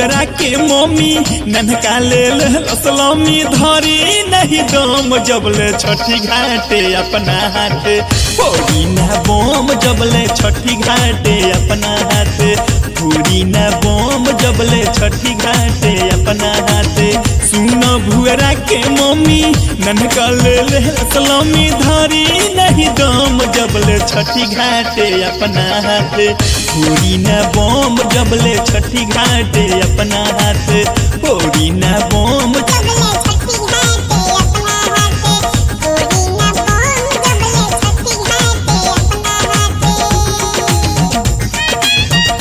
भुअरा के मम्मी ननका ले लसलमी धरी नहीं दम जबले छठी घाटे अपना हाथे फोड़ी ना बम जबले छठी घाटे अपना हाथे फोड़ी ना बम जबले छठी घाटे अपना हाथे सुन भुअरा के मम्मी ननका ले लसलमी धरी नहीं दम जबले छठी घाटे अपना हाथे फोड़ी ना बम जबले छठी घाटे अपना हाथे फोड़ी ना बम जबले छठी घाटे अपना हाथे गोरी ना बम जबले छठी घाटे अपना हाथे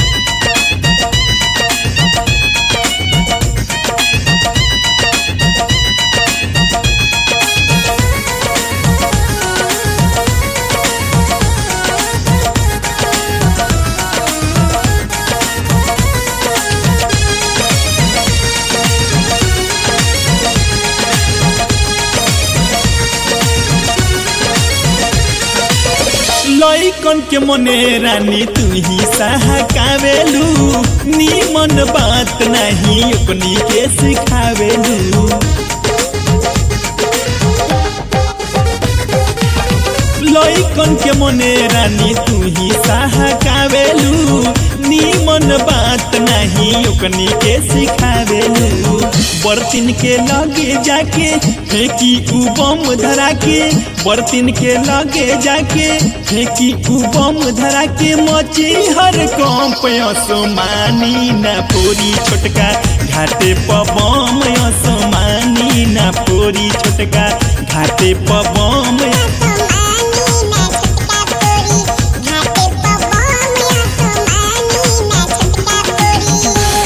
लइकन के मने रानी तू ही सहकावेलू नीमन बात नहीं अपनी के सिखावेलू लइकन के मने रानी तू ही सहकावेलू नीमन बात नहीं ओकनी के सिखावेलू बर्तिन के लगे जाके फेंकी उ बम धरा के बर्तिन के लगे जाके फेंकी उ बम धरा के मची हर कम असमानी ना पूरी छोटका घाटे पबम असमानी ना पूरी छोटका घाटे पबम असमानी मैं छटका पूरी घाटे पर बम असमानी मैं छटका पूरी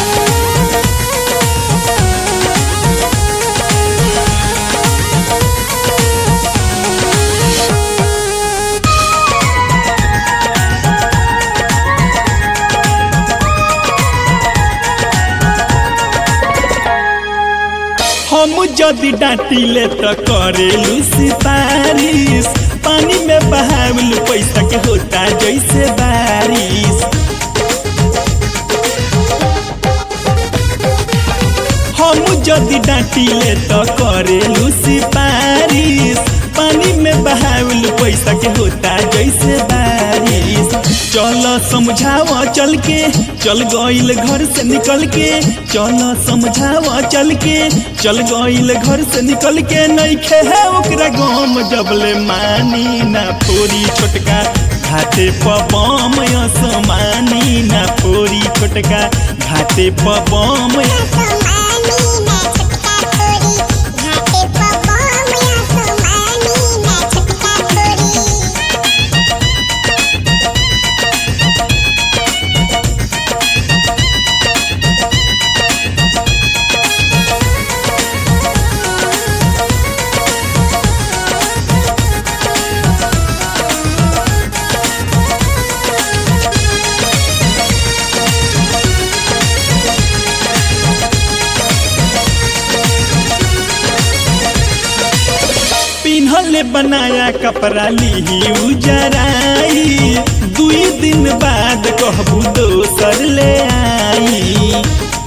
हम जदि डांटिले त करेलू सिफारिश पानी में बहावलू पैसा के होता जैसे बारिश हम जदि डांटिले त करेलू सिफारिश पानी में बहावलू पैसा के होता जैसे बारिश चल समझाव चल के चल गईल घर से निकल के चल समझाव चल के चल गईल घर से निकल के नहीं खे है ओकरा गम जबले मानी ना फोरी छोटका घाटे पबम असमानी ना फोरी छोटका घाटे पबम असमानी मैं छटका पूरी घाटे पर बम असमानी मैं छटका पूरी पिन्हले बनाया कपड़ा ली उजराई दुई दिन बाद कहबू दोसर ले आई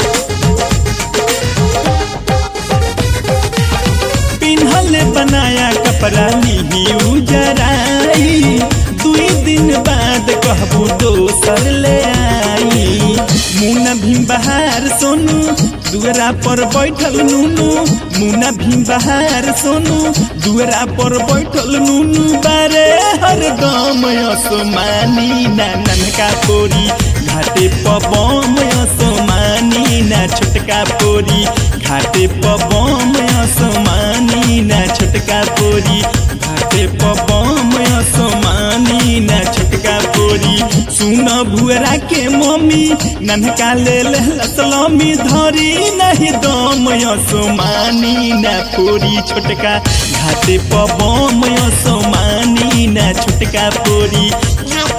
पिन्हले बनाया कपड़ा ली उजराई दुई दिन बाद कहबू दोसर ले आई मुना भीम बहार सोनू दुअरा पर बैठल नूनू मुना भीम बहार सोनू दुअरा पर बैठल नूनू बारे हर गम असमानी ना ननका पोरी घाटे पबम असमानी ना छोटका पोरी घाटे पबम असमानी ना छोटका पोरी घाटे पबम असमानी ना छोटका पोरी सुन भुअरा के मम्मी ननका ले लसलमी धरी नहीं दम असमानी ना पोरी छोटका घाटे पबम असमानी ना छोटका पोरी घाटे